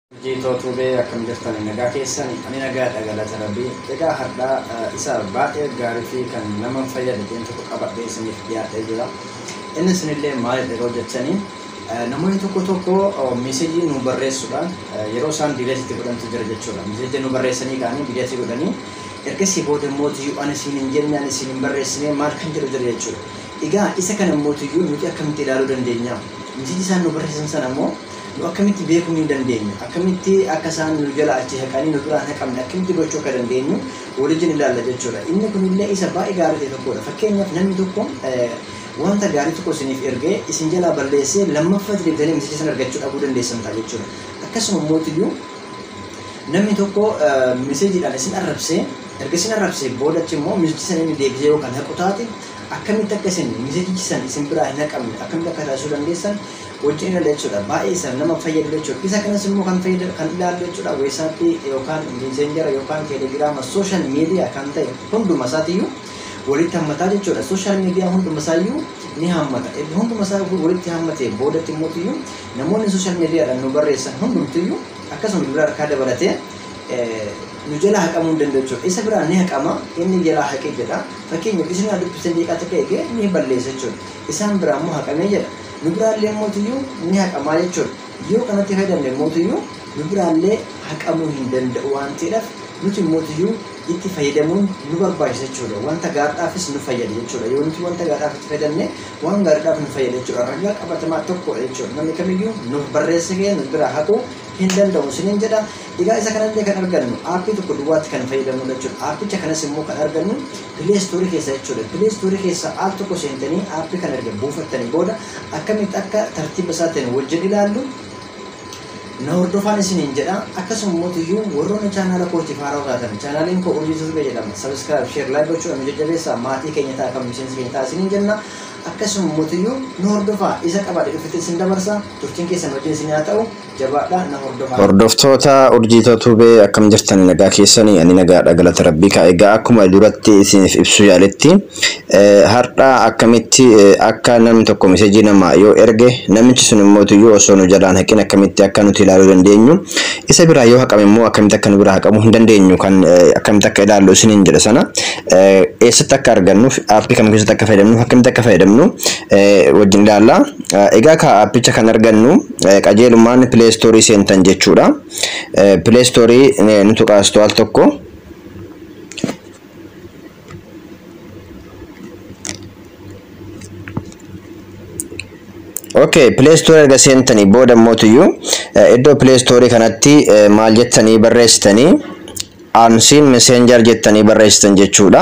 Hojjettoota bee akkam jirtan nagaa keessan ani nagaadha galata rabbii egaa har'aa isa baay'ee gaarii fi kan nama fayyadu tokko qabadhee isiniif dhiyaatee jira inni isinillee maalidha yeroo jettanii namoonni tokko tokko meesejii nu barreessuudhaan yeroo isaan diileetitti godhantu jira jechuudha meesejii nu barreessanii kaanii diileetii godhanii ergasii booda immoo tiyyuu ani isin hin jenne ani isin hin barreessine maal kan jedhu jira jechuudha egaa isa kana immoo tiyyuu nuti akkamitti ilaaluu dandeenya meesejii isaan nu barreessan sana immoo nu akkamitti beekuu ni dandeenya akkamitti akka isaan nu jala achi haqanii nu duraan haqamne akkamitti gochuu akka dandeenyu waliin ilaalla jechuudha inni kunillee isa baay'ee gaarii ta'e tokkodha fakkeenyaaf namni tokko wanta gaarii tokko isiniif ergee isin jalaa balleessee lammaffatti deebitanii meesejii sana argachuu dhabuu dandeessan ta'a jechuudha akkasuma mootiyyuu namni tokko meesejiidhaan isin arrabsee erga isin arrabsee boodachi immoo meesejii sana inni deebisee yookaan haqu taate akkamitti akka isin meesejii sana isin biraa hin haqamne akkamitti akka taasisuu dandeessan wajjin ilaalla jechuudha baay'ee isa nama fayyadu jechuudha isa kanas immoo kan fayyadu kan ilaallu jechuudha weesaappii yookaan miizenjara yookaan teelegiraama sooshaal miidiyaa kan ta'e hunduma isaatiyyuu walitti hammataa jechuudha sooshaal miidiyaa hunduma isaayyuu ni hammata hunduma isaa walitti hammatee boodatti immoo namoonni sooshaal miidiyaadhaan nu barreessan hundumtiyyuu akkasuma bira harkaa dabalatee nu jala haqamuu hin danda'u jechuudha. Isa biraa ni haqama inni jala haqee jedha. Fakkeenyaaf isin haa dubbisan deeqaa takka eegee ni balleessa jechuudha. Isaan biraa immoo haqamee jedha. Nu biraallee mootiyyuu ni haqamaa jechuudha. Yoo kanatti fayyadamne mootiyyuu nu biraallee haqamuu hin danda'u waan ta'eedhaaf nuti mootiyyuu itti fayyadamuun nu barbaachisa jechuudha. Wanta gaariidhaafis nu fayyada jechuudha. Yoo nuti wanta gaariidhaaf itti fayyadamne waan gaariidhaaf nu fayyada jechuudha. Ragaa qabatamaa tokkodha jechuudha. Namni kamiyyuu nu barreessee nu biraa haquu hin danda'u isiniin jedha. Egaa isa kanallee kan argannu aappii tokko duwwaatti kan fayyadamnu jechuudha. Aappicha kanas immoo kan argannu pileestoorii keessa jechuudha. Pileestoorii keessa app tokko seentanii aappii kan erga buufattanii booda akkamitti akka tartiiba isaa ta'een wajjin ilaallu na hordofaan isiniin jedha akkasuma mootiyyuu warroonni chaanaala kootiif haaraa taatan chaanaaliin koo urjii tusbee jedhama sabiskiraayib sheer laayik gochuudhaan nu jajjabeessaa maatii keenya ta'a kan miseensi keenya ta'a isiniin jenna akkasuma mootiyyuu nu hordofaa isa qabaadhe dhufetti isin dabarsa turtiin keessan wajjin isin haa ta'u jabaadhaa na hordofaa. Hordoftoota urjiita tubee akkam jirtan nagaa keessanii ani nagaadha galata rabbii kaa egaa akkuma duratti isiniif ibsu yaaletti har'a akkamitti akka namni tokko meesejii namaa yoo erge namichi sun immoo iyyuu osoo nu jalaan haqin akkamitti akka nuti ilaaluu dandeenyu isa biraa yoo haqame immoo akkamitti akka nu biraa haqamuu hin dandeenyu kan akkamitti akka ilaallu isiniin jedha sana eessatti akka argannuuf aappii kam keessatti akka fayyadamnuuf akkamitti akka fayyadamnu wajjin ilaalla. Egaa ka aappicha kan argannu qajeelummaan pileestoorii seentan jechuudha. Pileestoorii nuti qaastu al tokko. Okay, pileestoorii erga seentanii booda mootiyyuu iddoo pileestoorii kanatti maal jettanii barreessitanii aansiin meseenjar jettanii barreessitan jechuudha.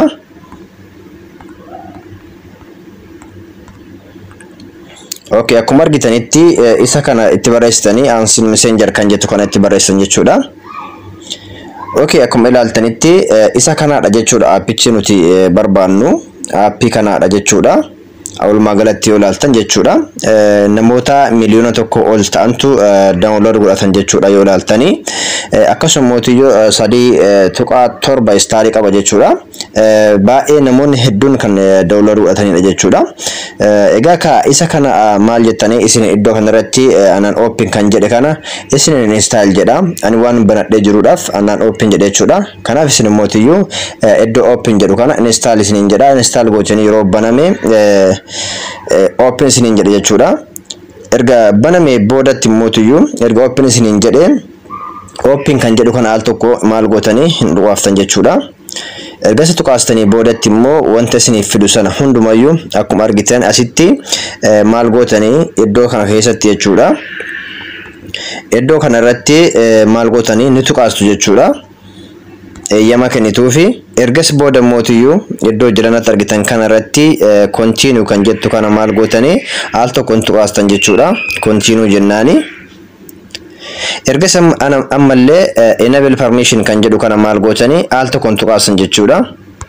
Okay, akkuma argitanitti isa kana itti barreessitanii aansiin meseenjar kan jettu kana itti barreessan jechuudha. Okay, akkuma ilaaltanitti isa kanaadha jechuudha aappichi nuti barbaannu aappii kanaadha jechuudha. Walumaa galatti yoo ilaaltan jechuudha. Namoota miliyoona tokko ol ta'antu daawunlood godhatan jechuudha yoo ilaaltanii. Akkasuma mootiyyoo sadii tuqaa torba istaarii qaba jechuudha. Baay'ee namoonni hedduun kan daawunlood godhatanidha jechuudha. Egaa ka isa kana maal jettanii isin iddoo kanarratti anaan oopin kan jedhe kana isin instaal jedha. Ani waan banadhee jiruudhaaf anaan oopin jedhe jechuudha. Kanaaf isin mootiyyuu iddoo oopin jedhu kana instaal isiniin jedha. Instaal gochanii yeroo baname open isiniin jedhe jechuudha. Erga baname boodatti mootiyyuu erga open isiniin jedhe open kan jedhu kana al tokko maal gootanii hin dhuwaaftan jechuudha. Erga isa tuqaastanii boodatti immoo wanta isiniif fidu sana hundumayyuu akkuma argitan asitti maal gootanii iddoo kana keessatti jechuudha. Iddoo kanarratti maal gootanii ni tuqaastu jechuudha. eeyyama kennituufi ergas booda mootiyyuu iddoo jiranatti argitan kanarratti kontiinuu kan jettu kana maal gootanii al tokko tuqaastan jechuudha kontiinuu jennaani. Ergas ammallee enable permission kan jedhu kana maal gootanii al tokko tuqaasan jechuudha.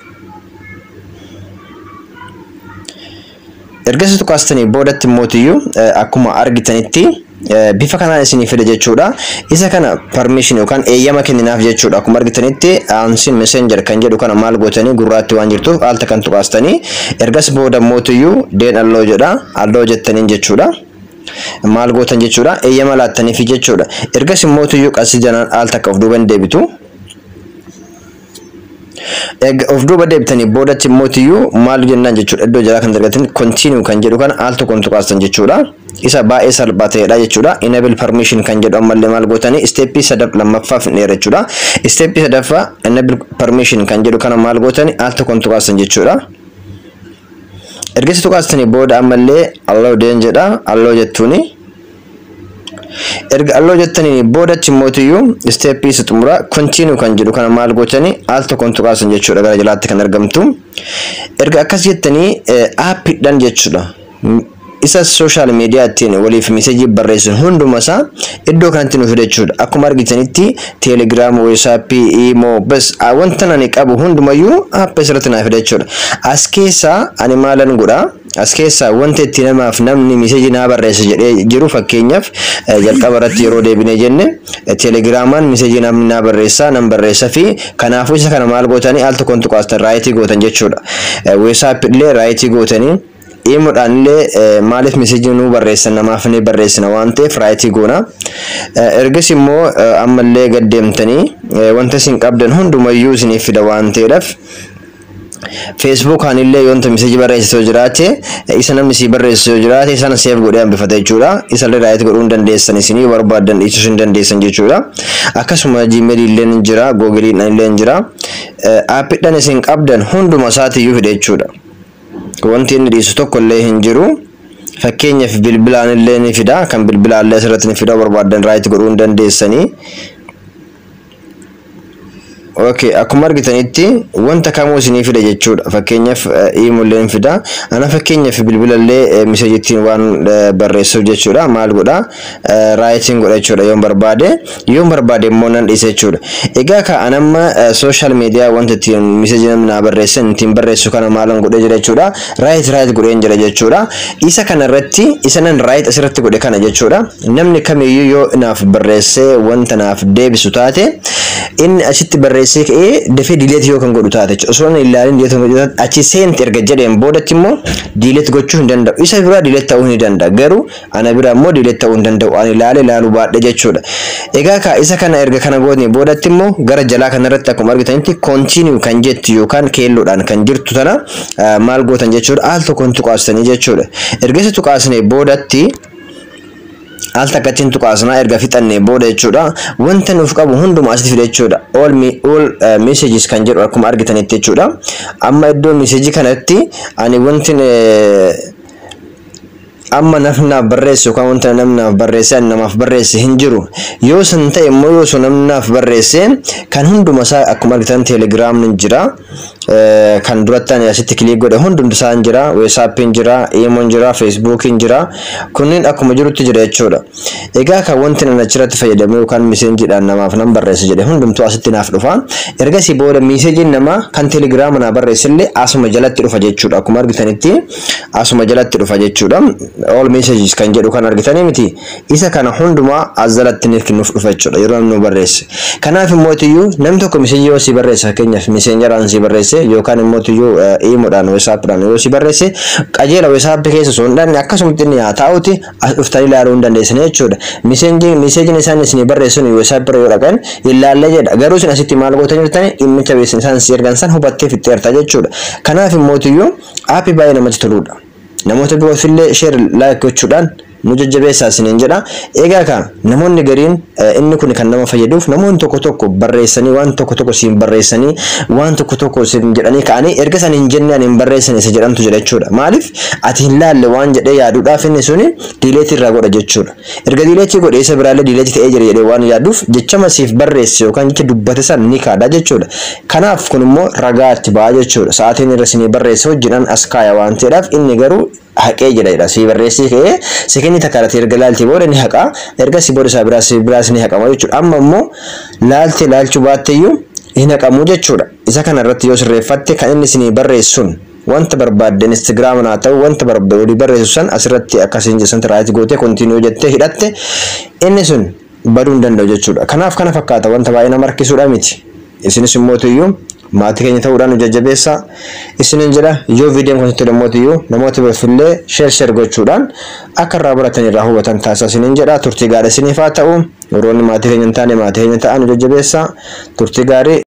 Ergas tuqaastanii boodatti mootiyyuu akkuma argitanitti bifa kanaan isinii fida jechuudha. Isa kana permission yookaan eeyyama kenninaaf jechuudha. Akkuma argitanitti aansiin messenger kan jedhu kana maal gootanii gurraatti waan jirtuuf alta kan tuqaastanii ergas booda mootiyyuu deen alloo jedha alloo jettaniin jechuudha. maal gootan jechuudha eeyyama laattaniif jechuudha ergas immootiyyuu qasii janaan al takka of duuba hin deebitu of duuba deebitanii boodatti immootiyyuu maal jennaan jechuudha iddoo jalaa kan dargatin continue kan jedhu kana al tokkoon tuqaastan jechuudha isa baay'ee salphaa ta'edha jechuudha enable permission kan jedhu ammallee maal gootanii isteeppii sadaf lammaffaa fidneera jechuudha isteeppii sadaffaa enable permission kan jedhu kana maal gootanii al tokkoon tuqaastan jechuudha ergasi tuqaastanii booda ammallee alloo deen jedha alloo jettuuni erga alloo jettanii boodatti mootiyyuu isteeppii isa xumura kontiinuu kan jedhu kana maal gootanii al tokkoon tuqaasan jechuudha gara jalaatti kan argamtu erga akkas jettanii aappiidhaan jechuudha isa sooshaal miidiyaa ittiin waliif miseejii barreessan hunduma isaa iddoo kanatti nuuf jechuudha akkuma argitanitti teelegiraam weesaappii iimoo bas wanta nani qabu hundumayyuu aappii asirratti naaf jechuudha as keessaa ani maalan godhaa as keessaa wanta itti namaaf namni miseejii naa barreessa jedhee jiru fakkeenyaaf jalqaba irratti yeroo deebinee jenne teelegiraamaan miseejii namni naa barreessaa nan barreessa fi kanaafuu isa kana maal gootanii al tokkoon tuqaastan raayitii gootan jechuudha weesaappii illee raayitii gootanii iimoodhaan illee maaliif miseejii nuu barreessan namaaf ni barreessina waan ta'eef raayitii goona. Ergas immoo ammallee gaddeemtanii wanta isin qabdan hundumayyuu isiniif fida waan ta'eedhaaf. Feesbuukaan illee yoonta miseejii barreessitu jiraate isa namni si barreessitu jiraate sana seef godhee hambifata jechuudha. Isa illee raayitii godhuu hin dandeessan isinii barbaadan dhiisuu hin dandeessan jechuudha. Akkasuma jiimeelii illee ni jira, googiliin illee ni jira. Aappiidhaan isin qabdan hunduma isaatiiyyuu fida jechuudha. wanti inni dhiisu tokko illee hin jiru. Fakkeenyaaf bilbilaan illee ni fida. Kan bilbilaan illee asirratti ni fida barbaadan raayitii godhuu hin dandeessanii. Okay, akkuma argitanitti wanta kamuu isinii fida jechuudha. Fakkeenyaaf iimollee ni fida. Ana fakkeenyaaf bilbilallee miseejittiin waan barreessuuf jechuudha. Maal godha? Raayitiin godha jechuudha yoon barbaade. Yoon barbaade immoo nan dhiisa jechuudha. Egaa ka anamma sooshaal miidiyaa wanta ittiin miseejii namni naa barreessan ittiin barreessu kana maalan godhee jira jechuudha. Raayit raayit godheen jira jechuudha. Isa kana irratti isa nan raayit asirratti godhe kana jechuudha. Namni kamiyyuu yoo naaf barreessee wanta naaf deebisu taate inni achitti barreessee ka'ee dafee diileet yoo kan godhu taate osoo hin ilaalin diileet godhu taate achi seenti erga jedheen boodatti immoo diileet gochuu hin danda'u. Isa biraa diileet ta'uu ni danda'a garuu ana biraa immoo diileet ta'uu hin danda'u. Ani ilaale ilaaluu baadhe jechuudha. Egaa ka isa kana erga kana gootni boodatti immoo gara jalaa kanarratti akkuma argitanitti koontiiniyuu kan jettu yookaan keelloodhaan kan jirtu tana maal gootan jechuudha al tokkoon tuqaastanii jechuudha. Erga isa tuqaasnee boodatti al takkattiin tuqaasnaa erga fixannee booda jechuudha wanta nuuf qabu hundumaa asitti fide jechuudha all all messages kan jedhu akkuma argitanitti jechuudha amma iddoo message kanatti ani wanti amma nafnaaf barreesse yookaan wanta namnaaf barreesse ani namaaf barreesse hin jiru yoo san ta'e immoo yoo sun namnaaf barreesse kan hunduma isaa akkuma argitan teelegiraam ni jira kan duratti ani asitti kiliik godhe hundumti isaa hin jira weesaappiin jira iimoon jira feesbuukiin jira kunniin akkuma jirutti jira jechuudha egaa kan wanti nan achirratti fayyadamu yookaan miseenjiidhaan namaaf nan barreesse jedhe hundumtuu asitti naaf dhufa ergasii booda miseejiin namaa kan teelegiraama naa barreesse illee asuma jalatti dhufa jechuudha akkuma argitanitti asuma jalatti dhufa jechuudha all messages kan jedhu kan argitanii miti isa kana hundumaa as jalatti nuuf dhufa jechuudha yeroo namni barreesse kanaaf immoo namni tokko miseejii yoo si barreesse fakkeenyaaf miseenjaraan si barreesse yookaan immoo tuyyuu iimoodhaan weesaappiidhaan yoo si barreesse qajeela weesaappii keessa osoo hin dhanne akkasumatti inni haa taa'uti as dhuftanii ilaaluu hin dandeessan jechuudha miseejiin isaan isin barreessan weesaappii yoo dhaqan ilaallee jedha garuu isin asitti maal gootan jirtani dhimmicha beeksisa isaan si ergan san hubattee fixxeerta jechuudha kanaaf immoo tuyyuu aappii baay'ee namatti toludha. namoota biroofillee sheer laayik gochuudhaan nu jajjabeessaa isiniin jedha. Egaa ka namoonni gariin inni kun kan nama fayyaduuf namoonni tokko tokko barreessanii waan tokko tokko siin barreessanii waan tokko tokko siin jedhanii ka'anii erga san hin jenne ani hin barreessine isa jedhamtu jedha jechuudha. Maaliif ati hin laalle waan jedhee yaaduudhaaf inni suni diileetii irraa godha jechuudha. Erga diileetii godhe isa biraallee diileetii ta'ee jira jedhee waan yaaduuf jechama siif barreesse yookaan jecha dubbate san ni kaadha jechuudha. Kanaaf kun immoo ragaa itti ba'a jechuudha. Sa'aatiin irra sinii barreesse hojjedhan as kaaya waan ta'eedhaaf inni garuu haqee jedha jedha si barreessii ka'ee sekenni takka irratti erga laaltee booda ni haqa erga si booda isaa biraas biraas ni haqama jechuudha amma immoo laaltee laalchuu baatteyyuu hin haqamu jechuudha isa kana irratti yoo sirreeffatte kan inni isinii barreessun wanta barbaadde instagram naa ta'u wanta barbaadde barreessu san asirratti akkasiin jesan raayit gootee kontiinuu jettee hidhatte inni sun baduu hin danda'u jechuudha kanaaf kana fakkaata wanta baay'ee nama harkisuudha miti isinis immoo tuyyuu maatii keenya ta'uudhaan nu jajjabeessa isinin jedha yoo viidiyoon kun sitti dhammootiyyuu namoota birootillee sheer sheer gochuudhaan akka irraa baratan irraa hubatan taasisa isinin jedha turtii gaarii isiniif haa ta'u yeroo inni maatii keenya hin taane maatii keenya ta'an nu jajjabeessa turtii gaarii